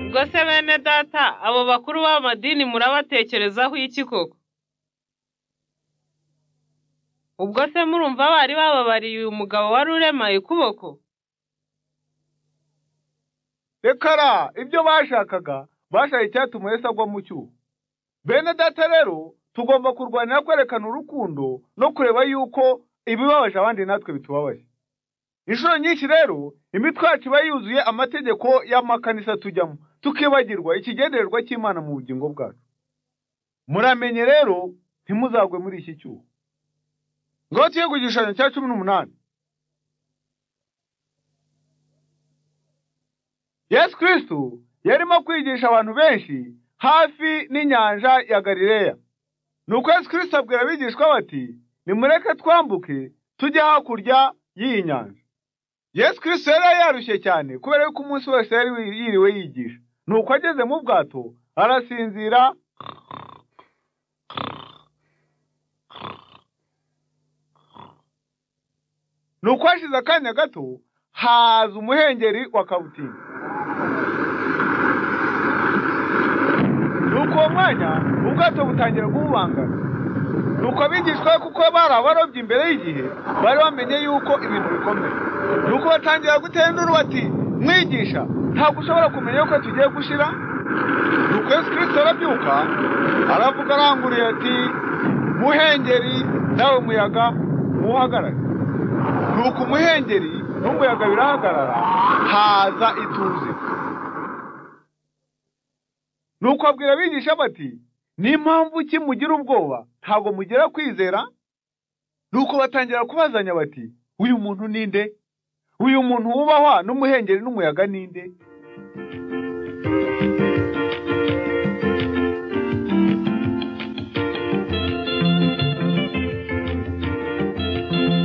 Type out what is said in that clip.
Ubwo se bene data abo bakuru b'amadini murabatekerezaho iki koko? Ubwo se murumva bari bababariye uyu mugabo wari uremaye ukuboko? rekara ibyo bashakaga bashaka icyatuma Yesu agwa mu cyuho bene data rero tugomba kurwanira kwerekana urukundo no kureba yuko ibibabaje abandi natwe bitubabaje inshuro nyinshi rero imitwacu iba yuzuye amategeko y'amakanisa tujyamo tukibagirwa ikigendererwa cy'imana mu bugingo bwacu muramenye rero ntimuzagwe muri iki cyuho ngaho tuye ku gishushanyo cya cumi n'umunani yesu kirisitu yarimo kwigisha abantu benshi hafi n'inyanja ya galileya nuko yesu kirisitu abwira abigishwa bati nimureke twambuke tujye hakurya y'iyi nyanja yesu kirisitu yari yarushye cyane kubera yuko umunsi wose yari yiriwe yigisha nuko ageze mu bwato arasinzira nuko hashize akanya gato haza umuhengeri wa kabutimba nuko uwo mwanya ubwato butangira kububangana nuko abigishwa be kuko bari abarobyi imbere y'igihe bari bamenye yuko ibintu bikomeye nuko batangira gutera induru bati mwigisha ntabwo ushobora kumenya yuko tugiye gushira nuko yesu kirisito arabyuka aravuga aranguriye ati muhengeri nawe muyaga muhagarare nuko umuhengeri n'umuyaga birahagarara haza ituze nuko abwira abigisha bati n'impamvu ki mugira ubwoba ntabwo mugira kwizera nuko batangira kubazanya bati uyu muntu ni nde uyu muntu wubahwa n'umuhengeri n'umuyaga ni nde